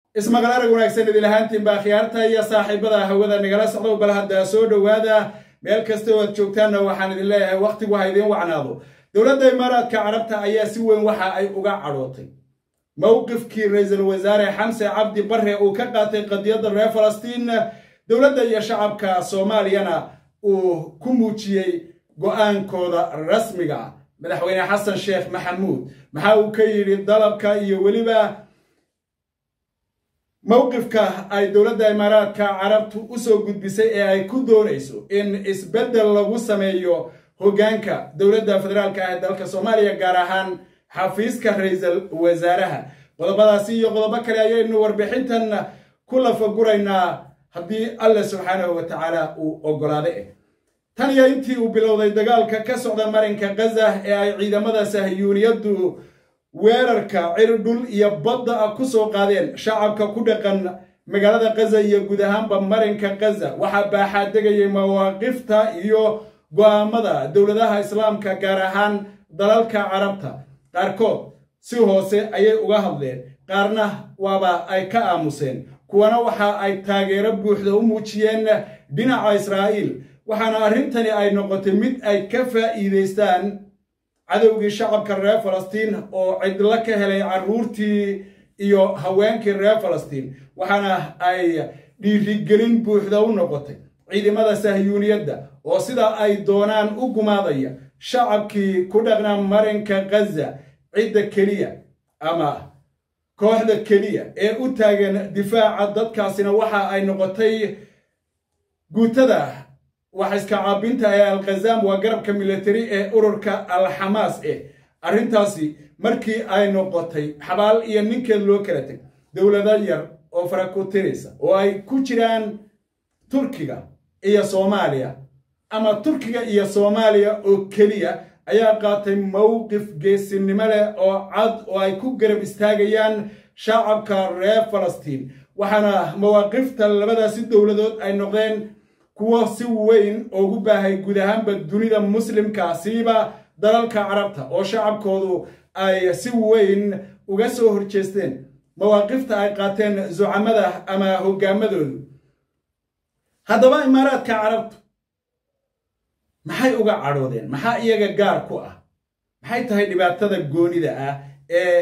ismaqal arag wanaagsan idin ahaantiin baa khiyaarta iyo saaxiibada hawada nagala socdo bal hadda soo dhowaada meel kasta oo aad joogtaanna waxaan idin leeyahay wakhtigu ha idiin wacnaado dowladda imaaraadka carabta ayaa si weyn waxa ay uga cadhootay mowqifkii ra-iisul wasaare xamse cabdi barre uu ka qaatay qadiyadda reer falastiin dowladda iyo shacabka soomaaliyana uu ku muujiyey go'aankooda rasmiga ah madaxweyne xasan sheekh maxamuud maxa uu ka yidhi dalabka iyo weliba mowqifka ay dowladda imaaraadka carabtu u soo gudbisay ee ay ku doonayso in isbeddel lagu sameeyo hoggaanka dowladda federaalka ah ee dalka soomaaliya gaar ahaan xafiiska ra-iisul wasaaraha qodobadaasi iyo qodobo kale ayaynu warbixintan ku lafaguraynaa haddii alle subxaanahu wa tacaala uu oggolaade tan iyo intii uu bilowday dagaalka ka socda marinka gaza ee ay ciidamada sahyuuniyaddu weerarka cirdhul iyo badda ah ku soo qaadeen shacabka ku dhaqan magaalada gaza iyo guud ahaanba marinka gaza waxaa baaxaa degayay mawaaqifta iyo go'aamada dowladaha islaamka gaar ahaan dalalka carabta qaarkood si hoose ayay uga hadleen qaarna waaba ay ka aamuseen kuwana waxa ay taageero buuxda u muujiyeen dhinaca israa'iil waxaana arrintani ay noqotay mid ay ka faa'iidaystaan cadowgii shacabka reer falastiin oo cidlo ka helay carruurtii iyo haweenkii reer falastiin waxaana ay dhiirigelin buuxda u noqotay ciidamada sahyuuniyadda oo sidaa ay doonaan u gumaadaya shacabkii ku dhaqnaa marinka gaza cidda keliya ama kooxda keliya ee u taagan difaaca dadkaasina waxa ay noqotay guutada wax iska caabinta ee alkhazaam waa garabka militari ee ururka al-xamaas eh arrintaasi markii ay noqotay xabaal iyo ninkeed loo kala teg dowlado yar oo farakutiraysa oo ay ku jiraan turkiga iyo soomaaliya ama turkiga iyo soomaaliya oo keliya ayaa qaatay mowqif geesinimo leh oo cad oo ay ku garab istaagayaan shacabka reer falastiin waxaana mawaaqifta labadaasi dowladood ay noqdeen kuwo si weyn ugu baahay guud ahaanba dunida muslimka siiba dalalka carabta oo shacabkoodu ay si weyn uga soo horjeesteen mawaaqifta ay qaateen zucamada ama hoggaamadoodu haddaba imaaraadka carabtu maxay uga cadhoodeen maxaa iyaga gaar ku ah maxay tahay dhibaatada goonida ah ee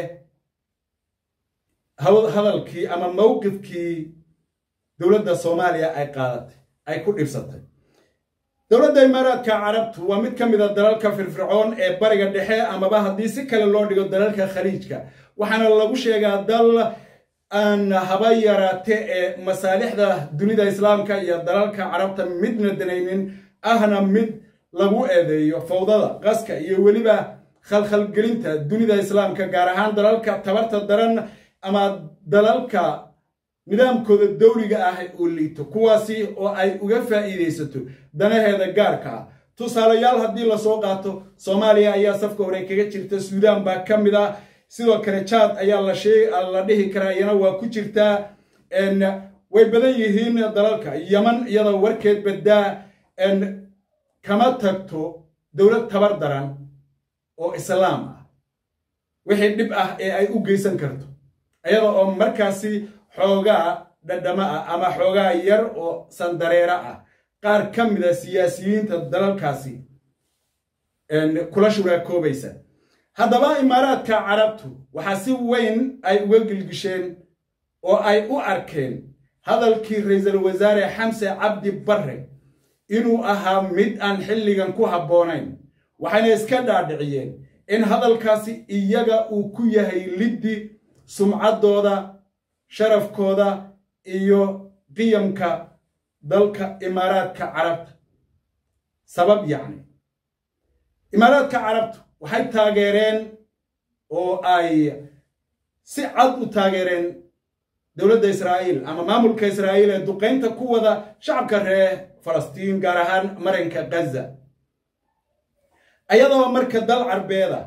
hadalkii ama mowqifkii dowladda soomaaliya ay qaadatay ay ku dhibsatay dowladda imaaraadka carabtu waa mid ka mid a dalalka firfircoon ee bariga dhexe amaba haddii si kale loo dhigo dalalka khaliijka waxaana lagu sheegaa dal aan haba yaraate ee masaalixda dunida islaamka iyo dalalka carabta midna danaynin ahna mid lagu eedeeyo fawdada qaska iyo weliba khalkhalgelinta dunida islaamka gaar ahaan dalalka tabarta daran ama dalalka nidaamkooda dowliga ah uu liito kuwaasi oo ay uga faa'iidaysato danaheeda gaarka ah tusaalayaal haddii lasoo qaato soomaaliya ayaa safka hore kaga jirta suudaan baa ka mid ah sidoo kale jaad ayaa la dhihi karaa iyana waa ku jirtaa way badan yihiin dalalka yaman iyadoo warkeed baddaa kama tagto dowlad tabar daran oo islaam ah wixii dhib ah ee ay u geysan karto iyada oo markaasi xoogaa dhadhama ah ama xoogaa yar oo sandareera ah qaar ka mida siyaasiyiinta dalalkaasi kula shuraakoobaysa haddaba imaaraadka carabtu waxaa si weyn ay uga gilgisheen oo ay u arkeen hadalkii ra-iisul wasaare xamse cabdi barre inuu ahaa mid aan xilligan ku habboonayn waxayna iska dhaadhiciyeen in hadalkaasi iyaga uu ku yahay liddi sumcaddooda sharafkooda iyo qiyamka dalka imaaraadka carabta sabab yacni imaaraadka carabtu waxay taageereen oo ay si cad u taageereen dowladda israa'iil ama maamulka israa'iil ee duqaynta ku wada shacabka reer falastiin gaar ahaan marinka gaza ayadoo marka dal carbeeda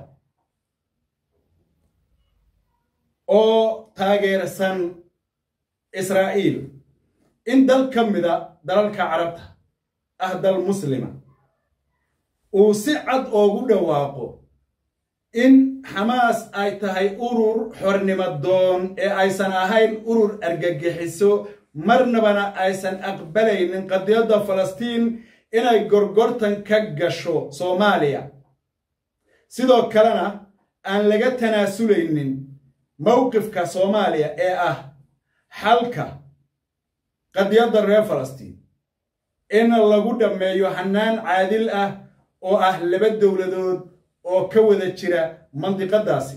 oo taageersan israa'iil in dal ka mida dalalka carabta ah dal muslima uu si cad oogu dhawaaqo in xamaas ay tahay urur xornimo doon ee aysan ahayn urur argagixiso marnabana aysan aqbalaynin qadiyadda falastiin inay gorgortan ka gasho soomaaliya sidoo kalena aan laga tanaasulaynin mowqifka soomaaliya ee ah xalka qadiyadda reer falastiin in lagu dhammeeyo hannaan caadil ah oo ah laba dowladood oo ka wada jira mandiqadaasi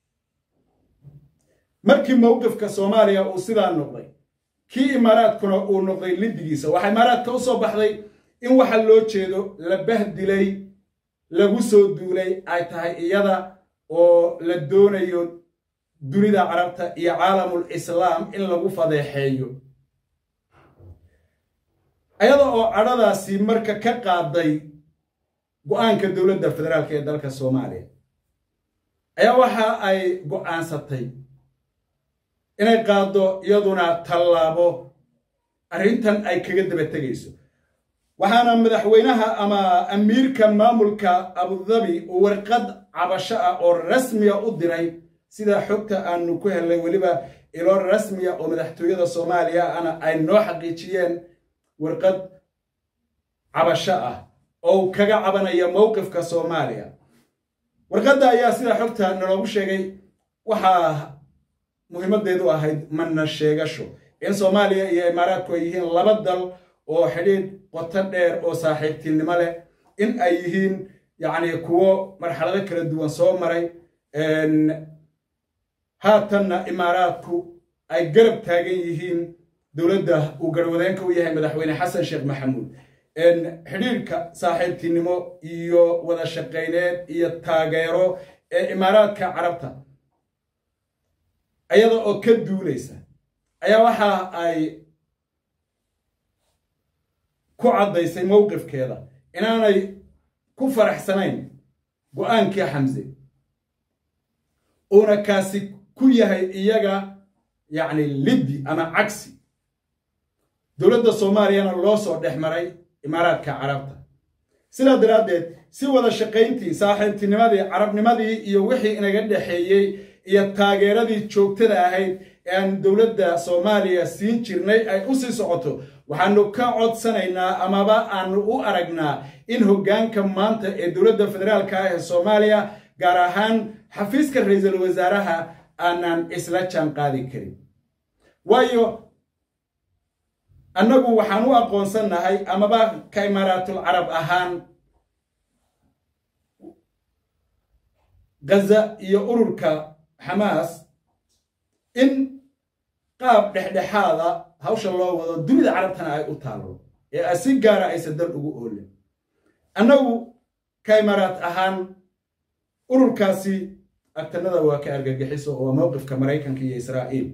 markii mowqifka soomaaliya uu sidaa noqday kii imaaraadkuna uu noqday liddigiisa waxaa imaaraadka u soo baxday in waxa loo jeedo la bahdilay lagu soo duulay ay tahay iyada oo la doonayo dunida carabta iyo caalamul islaam in lagu fadeexeeyo ayada oo cadhadaasi marka ka qaaday go'aanka dowladda federaalk ee dalka soomaaliya ayaa waxa ay go'aansatay inay qaaddo iyaduna tallaabo arrintan ay kaga daba tegayso waxaana madaxweynaha ama amiirka maamulka abudabi uu warqad cabasho ah oo rasmiya u diray sida xogta aanu ku helnay weliba ilo rasmiya oo madaxtooyada soomaaliya ana ay noo xaqiijiyeen warqad cabasho ah oo kaga cabanaya mowqifka soomaaliya warqadda ayaa sida xogta naloogu sheegay waxaa muhiimadeedu ahayd mana sheegasho in soomaaliya iyo imaaraadku ay yihiin laba dal oo xidhiidh qoto dheer oo saaxiibtinimo leh in ay yihiin yacni kuwo marxalado kala duwan soo maray haatanna imaaraadku ay garab taagan yihiin dowladda uu garwadeenka u yahay madaxweyne xasan sheekh maxamuud xidhiidhka saaxiibtinimo iyo wada shaqayneed iyo taageero ee imaaraadka carabta ayada oo ka duulaysa ayaa waxa ay ku caddaysay mowqifkeeda inaanay ku faraxsanayn go'aankii xamse uuna kaasi ku yahay iyaga yacni liddi ama cagsi dowladda soomaaliyana loo soo dhex maray imaaraadka carabta sidaa daraaddeed si wada shaqayntii saaxiibtinimadii carabnimadii iyo wixii inaga dhexeeyey iyo taageeradii joogtada ahayd ee aan dowladda soomaaliya siin jirnay ay u sii socoto waxaanu ka codsanaynaa amaba aanu u aragnaa in hoggaanka maanta ee dowladda federaalka ah ee soomaaliya gaar ahaan xafiiska ra-iisul wasaaraha aanan isla jaan qaadi karin waayo annagu waxaan u aqoonsannahay amaba ka imaaraatul carab ahaan gaza iyo ururka xamaas in qaab dhexdhexaada hawsha loo wado dunida carabtana ay u taallo ee si gaara aysan dal ugu oolin annagu ka imaaraat ahaan ururkaasi agtanada waa ka argagixiso oo waa mowqifka maraykanka iyo israa'iil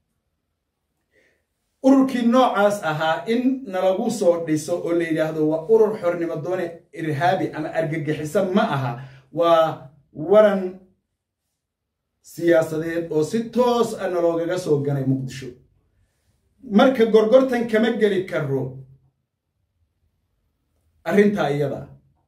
ururkii noocaas ahaa in nalagu soo dhiso oo la yidhaahdo waa urur xornimo doone irhaabi ama argagixiso ma aha waa waran siyaasadeed oo si toos a naloogaga soo ganay muqdisho marka gorgortan kama geli karo arrintaa iyada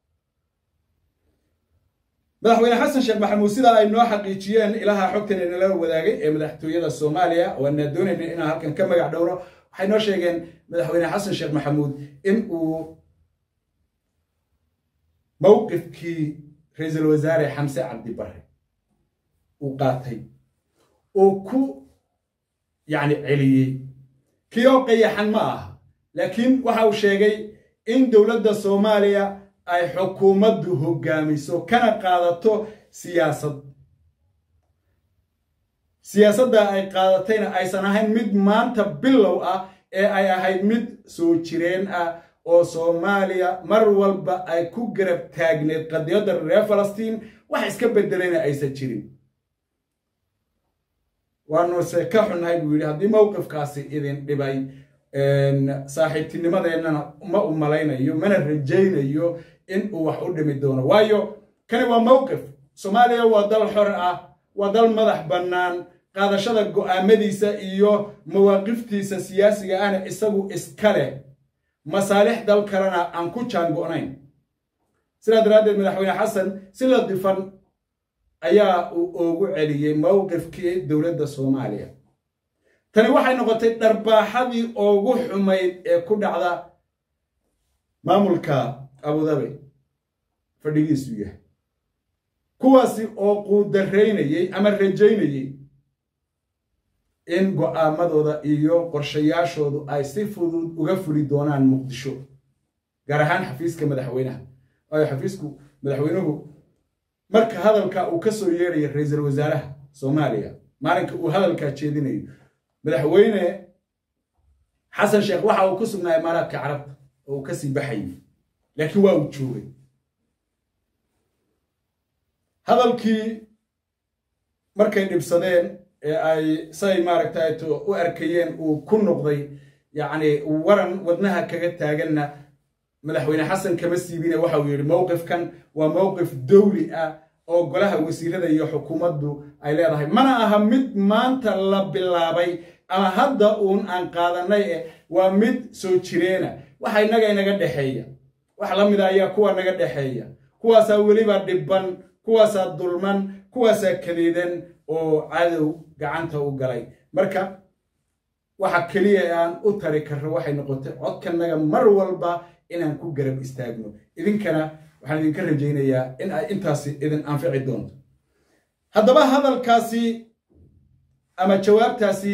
madaxweyne xasan sheekh maxamuud sidaa ay noo xaqiijiyeen ilaha xogtan inala wadaagay ee madaxtooyada soomaaliya waana doonayna inaan halkan ka magac dhowro waxay noo sheegeen madaxweyne xasan sheekh maxamuud in uu mowqifkii ra-iisul wasaare xamse cabdi bare uu qaatay oo ku yacni celiyey kii oo qayaxan ma aha laakiin waxa uu sheegay in dowladda soomaaliya ay xukuumaddu hoggaamiso kana qaadato siyaasad siyaasadda ay qaadatayna aysan ahayn mid maanta bilow ah ee ay ahayd mid soo jireen ah oo soomaaliya mar walba ay ku garab taagneed qadiyadda reer falastiin wax iska beddelayna aysan jirin waanuse ka xunnahay buu yidhi haddii mowqifkaasi idin dhibay saaxiibtinimadeennana ma u malaynayo mana rajaynayo in uu wax u dhimi doono waayo kani waa mowqif soomaaliya waa dal xor ah waa dal madax bannaan qaadashada go'aamadiisa iyo mawaaqiftiisa siyaasiga ahna isagu iska leh masaalix dal kalena aan ku jaango'nayn sidaa daraaddeed madaxweyne xasan si la difan ayaa uu ugu celiyey mowqifkii dowladda soomaaliya tani waxay noqotay dharbaaxadii ugu xumayd ee ku dhacda maamulka abudabi fadhigiisu yahay kuwaasi oo quudaraynayey ama rajaynayey in go'aamadooda iyo qorshayaashoodu ay si fudud uga fuli doonaan muqdisho gaar ahaan xafiiska madaxweynaha waayo xafiisku madaxweynuhu marka hadalka uu ka soo yeedhaya ra-iisul wasaaraha soomaaliya maalinka uu hadalkaa jeedinayo madaxweyne xasan sheekh waxa uu ku sugnaa imaaraadka carabta oo uu kasii baxayay laakiin waa uu joogay hadalkii markay dhibsadeen ee ay say maaragtay u arkayeen uu ku noqday yacni waran wadnaha kaga taaganna madaxweyne xasan kama siibine waxa uu yidhi mowqifkan waa mowqif dowli ah oo golaha wasiirada iyo xukuumaddu ay leedahay mana aha mid maanta la bilaabay ama hadda uun aan qaadanay eh waa mid soo jireena waxa innaga inaga dhexeeya wax la mida ayaa kuwa naga dhexeeya kuwaasaa weliba dhibban kuwaasaa dulman kuwaasaa kadeedan oo cadow gacanta u galay marka waxa keliya ee aan u tari karro waxay noqotay codkanaga mar walba inaan ku garab istaagno idinkana waxaan idinka rajaynayaa in ay intaasi idin anfici doonto haddaba hadalkaasi ama jawaabtaasi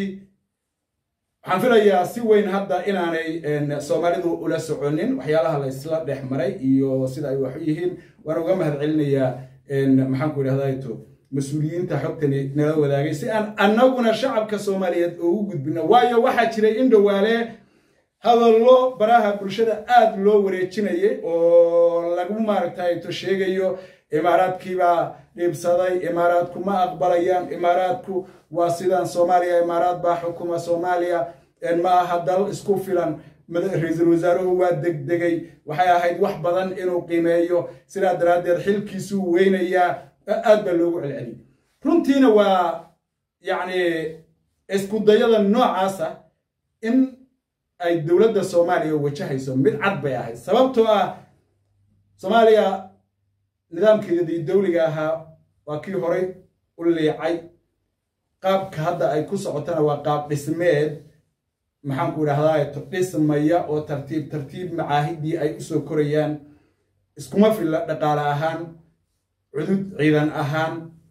waxaan filayaa si weyn hadda inaanay soomaalidu ula soconin waxyaalaha la isla dhex maray iyo sida ay wax u yihiin waan uga mahad celinayaa maxaanku idhahdato mas-uuliyiinta xogtani nala wadaagay si aan annaguna shacabka soomaaliyeed ugu gudbino waayo waxaa jiray in dhowaale hadallo baraha bulshada aad loo wareejinayay oo lagu maaragtayto sheegayo imaaraadkiibaa dhiibsaday imaaraadku ma aqbalayaan imaaraadku waa sidaan soomaaliya imaaraad baa xukuma soomaaliya ma aha dal isku filan ra-iisul wasaaruhu waa degdegay waxay ahayd wax badan inuu qiimeeyo sidaa daraaddeed xilkiisuu weynayaa aad baa loogu celceliyay runtiina waa yacni iskudayada noocaasa in ay dowladda soomaaliya wajahayso mid cad bay ahayd sababtoo ah soomaaliya nidaamkeedii dowliga ahaa waa kii horay u liicay qaabka hadda ay ku socotana waa qaab dhismeed maxaanku idhahdaa dhismaya oo tartiib tartiib macaahidii ay usoo korayaan iskuma filla dhaqaale ahaan cudud ciidan ahaan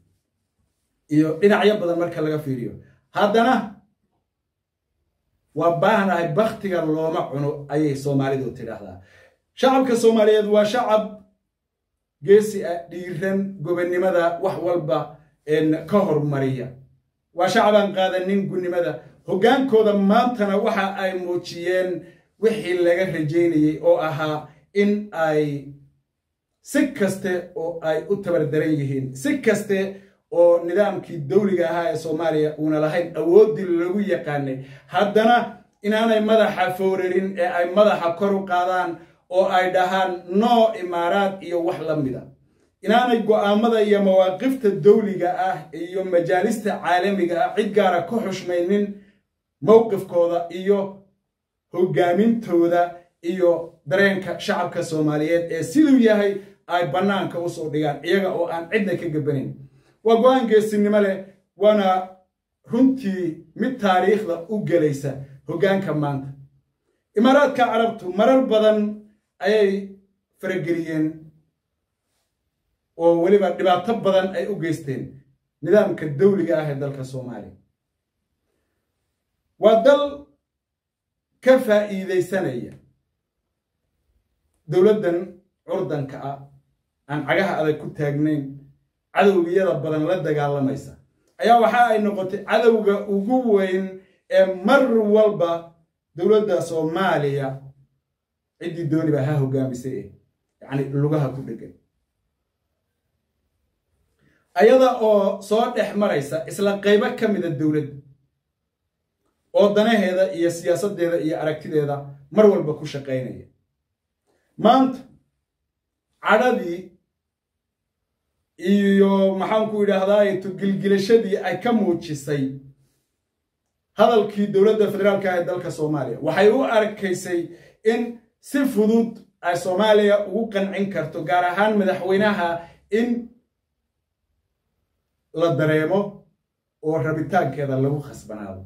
iyo dhinacyo badan marka laga fiiriyo haddana waa baahnahay baktiga looma cuno ayay soomaalidu tidhaahdaa shacabka soomaaliyeed waa shacab geesi ah dhiiran gobonnimada wax walba ka hormariya waa shacab aan qaadanin gunnimada hoggaankooda maantana waxa ay muujiyeen wixii laga rajaynayey oo ahaa in ay si kaste oo ay u tabardaran yihiin si kaste oo nidaamkii dowliga ahaa ee soomaaliya uuna lahayn awooddii lagu yaqaanay haddana inaanay madaxa fowrarin ee ay madaxa kor u qaadaan oo ay dhahaan noo imaaraad iyo wax la mida inaanay go'aamada iyo mawaaqifta dowliga ah iyo majaalista caalamiga ah cid gaara ku xushmaynin mowqifkooda iyo hogaamintooda iyo dareenka shacabka soomaaliyeed ee siduu yahay ay bannaanka usoo dhigaan iyaga oo aan cidna ka gabanayn waa go-aan geesinimo leh waana runtii mid taariikhda u gelaysa hoggaanka maanta imaaraadka carabtu marar badan ayay farageliyeen oo weliba dhibaato badan ay u geysteen nidaamka dowliga ah ee dalka soomaaliya waa dal ka faa'iidaysanaya dowladdan curdanka ah aan cagaha adag ku taagnayn cadowgiyada badan la dagaalamaysa ayaa waxa ay noqotay cadowga ugu weyn ee mar walba dowladda soomaaliya ciddii dooniba ha hogaamisay eh yacni lugaha ku dhegan ayada oo soo dhex maraysa isla qaybo ka mida dowladda oo danaheeda iyo siyaasaddeeda iyo aragtideeda mar walba ku shaqaynaya maanta cadhadii iyo maxaanku idhaahdaa tugilgilashadii ay ka muujisay hadalkii dowladda federaalka ah ee dalka soomaaliya waxay u arkaysay in si fudud ay soomaaliya ugu qancin karto gaar ahaan madaxweynaha in la dareemo oo rabitaankeeda lagu khasbanaado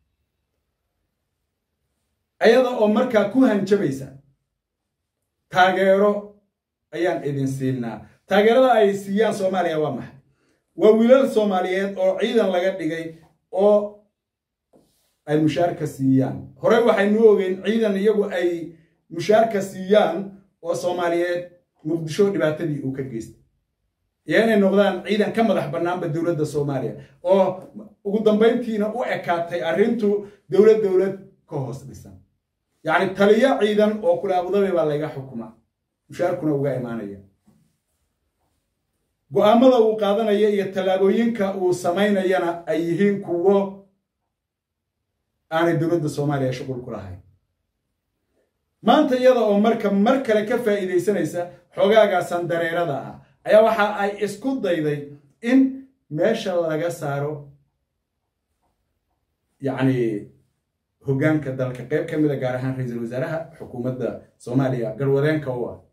ayada oo markaa ku hanjabaysa taageero ayaan idin siinaa taageerada ay siiyaan soomaaliya waa maxay waa wiilal soomaaliyeed oo ciidan laga dhigay oo ay mushaarka siiyaan horey waxaynu ogeyn ciidan iyagu ay mushaarka siiyaan oo soomaaliyeed muqdisho dhibaatadii uu ka geystay iyo inay noqdaan ciidan ka madax bannaanba dowladda soomaaliya oo ugu dambayntiina u ekaatay arrintu dowlad dowlad ka hoos dhisan yacni taliyo ciidan oo kule abudabi baa layga xukumaa mushaarkuna uga imaanaya go'aamada uu qaadanaya iyo tallaabooyinka uu samaynayana ay yihiin kuwo aanay dowladda soomaaliya shuqul ku lahayn maanta iyada oo marka mar kale ka faa'iidaysanaysa xogaagaasan dareerada ah ayaa waxa ay isku dayday in meesha laga saaro yacni hoggaanka dalka qayb ka mida gaar ahaan ra-iisul wasaaraha xukuumadda soomaaliya garwadeenka u ah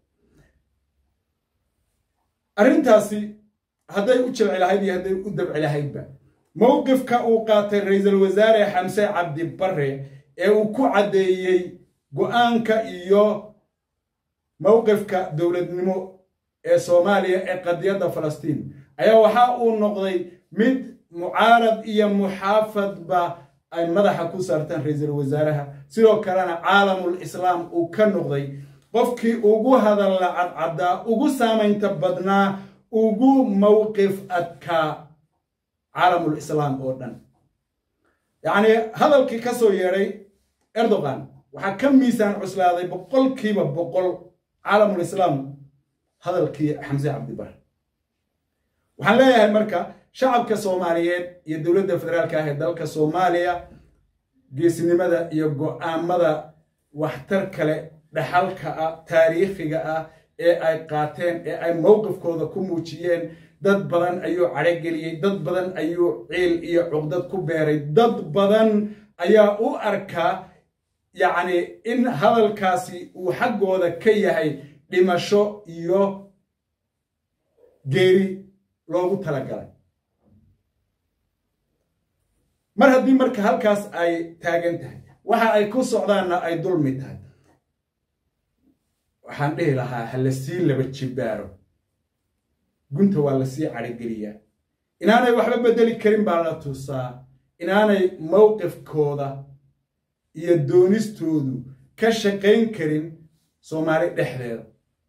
arrintaasi hadday u jilci lahayd iyo hadday u dabci lahaydba mowqifka uu qaatay ra-iisul wasaare xamse cabdi barre ee uu ku caddeeyey go'aanka iyo mowqifka dowladnimo ee soomaaliya ee qadiyadda falastiin ayaa waxa uu noqday mid mucaarad iyo muxaafadba ay madaxa ku saartaan ra-iisul wasaaraha sidoo kalena caalamul islaam uu ka noqday qofkii ugu hadalla cadcaddaa ugu saamaynta badnaa ugu mowqif adkaa caalamul islaam oo dhan yacnii hadalkii ka soo yeedhay erdogan waxaa ka miisaan cuslaaday boqolkiiba boqol caalamul islaam hadalkii xamse cabdibar waxaan leeyahay marka shacabka soomaaliyeed iyo dowladda federaalka ah ee dalka soomaaliya geesnimada iyo go'aamada waxtar kale dhaxalka ah taariikhiga ah ee ay qaateen ee ay mowqifkooda ku muujiyeen dad badan ayuu cadhogeliyey dad badan ayuu ciil iyo cuqdad ku beeray dad badan ayaa u arkaa yacni in hadalkaasi uu xaggooda ka yahay dhimasho iyo geeri loogu talagalay mar haddii marka halkaas ay taagan tahay waxa ay ku socdaanna ay dulmi tahay waxaan dhihi lahaa ha la sii laba jibbaaro gunta waa la sii cadhogeliyaa inaanay waxba beddeli karin baa la tusaa inaanay mowqifkooda iyo doonistoodu ka shaqayn karin soomaali dhexdeeda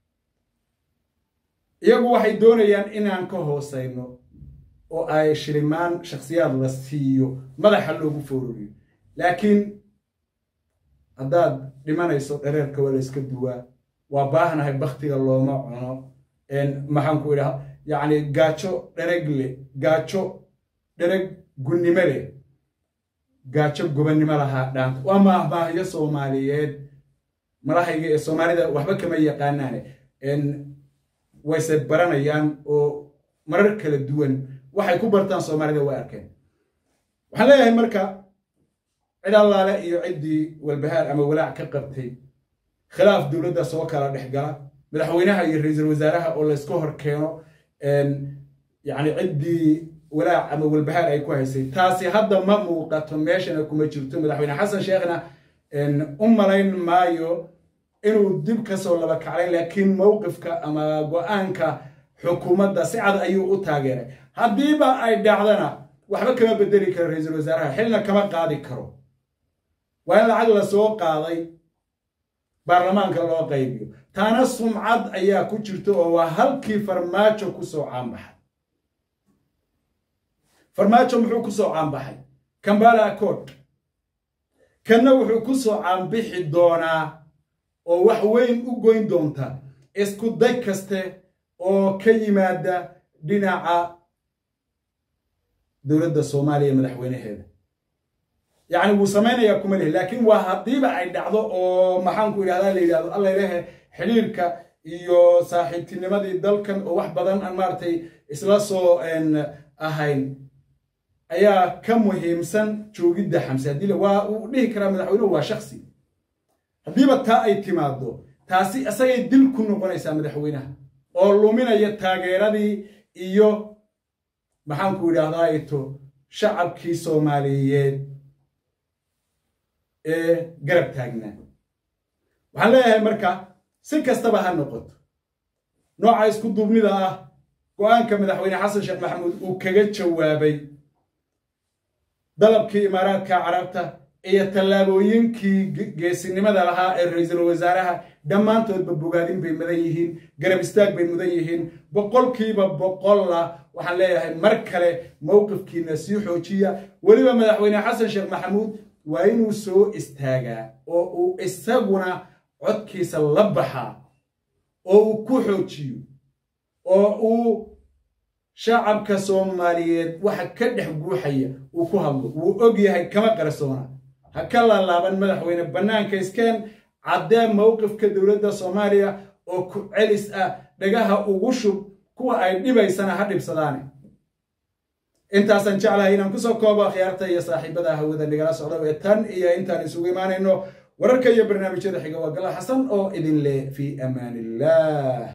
iyagu waxay doonayaan inaan ka hoosayno oo ay shilimaan shakhsiyaad la siiyo madaxa loogu foororiyo laakiin haddaad dhimanayso dhareerka waa la yska duwaa waa baahnahay baktiga looma cuno maxaan ku idhaha yacni gaajo dhereg le gaajo dhereg gunnimo leh gaajo gobannimo lahaa dhaanta waa maahmaahyo soomaaliyeed malahayga ee soomaalida waxba kama yaqaanaane wayse baranayaan oo marar kala duwan waxay ku bartaan soomaalida waa arkeen waxaan leeyahay marka cid allaale iyo ciddii walbahaar ama walaac ka qabtay khilaaf dowladda soo kala dhex gala madaxweynaha iyo ra-iisul wasaaraha oo laysku hor keeno yacni ciddii walaac ama walbahaar ay ku haysay taasi hadda ma muuqato meeshana kuma jirto madaxweyne xasan sheekhna u malayn maayo inuu dib ka soo laba kaclay laakiin mowqifka ama go'aanka xukuumadda si cad ayuu u taageeray haddiiba ay dhacdana waxba kama bedeli karo ra-iisul wasaaraha xilna kama qaadi karo waa in lacag la soo qaaday baarlamaanka loo qaybiyo taana sumcad ayaa ku jirta oo waa halkii farmaajo ku soo caanbaxay farmaajo muxuu ku soo caanbaxay kambala accord kanna wuxuu ku soo caanbixi doonaa oo wax weyn u goyn doonta isku day kaste oo ka yimaada dhinaca dowladda soomaaliya madaxweynaheeda yacni wuu samaynayaa kuma lihi laakiin waa haddiiba ay dhacdo oo maxaanku idhahdaa la yidhahdo alla ilahe xidhiirka iyo saaxiibtinimadii dalkan oo wax badan aan maaragtay isla soo ahayn ayaa ka muhiimsan joogidda xamse haddii waa uu dhihi karaa madaxweynuhu waa shaksi haddiiba taa ay timaado taasi isagay dil ku noqonaysaa madaxweynaha oo luminaya taageeradii iyo maxaanku idhaahdaa ito shacabkii soomaaliyeed ee garab taagnaa waxaan leeyahay marka si kastaba ha noqoto nooca isku duubnida ah go-aanka madaxweyne xasan sheekh maxamuud uu kaga jawaabay dalabkii imaaraadka carabta iyo tallaabooyinkii geesinimada lahaa ee ra-iisul wasaaraha dhammaantoodba bogaadin bay mudan yihiin garab istaag bay mudan yihiin boqolkiiba boqolla waxaan leeyahay mar kale mowqifkiina sii xoojiya weliba madaxweyne xasan sheekh maxamuud waa inuu soo istaagaa oo uu isaguna codkiisa la baxaa oo uu ku xoojiyo oo uu shacabka soomaaliyeed waxa ka dhex guuxaya uu ku hadlo wuu og yahay kama qarsoona ha ka laalaaban madaxweyne bannaanka iskeen caddee mowqifka dowladda soomaaliya oo ku celis ah dhagaha ugu shub kuwa ay dhibaysana ha dhibsadaane intaasaan jeclahay inaan kusoo koobo akhyaarta iyo saaxiibada hawada nagala socda ee tan iyo intaan isugu imaanayno wararka iyo barnaamijyada xiga waa gala xasan oo idin leh fii amaan illah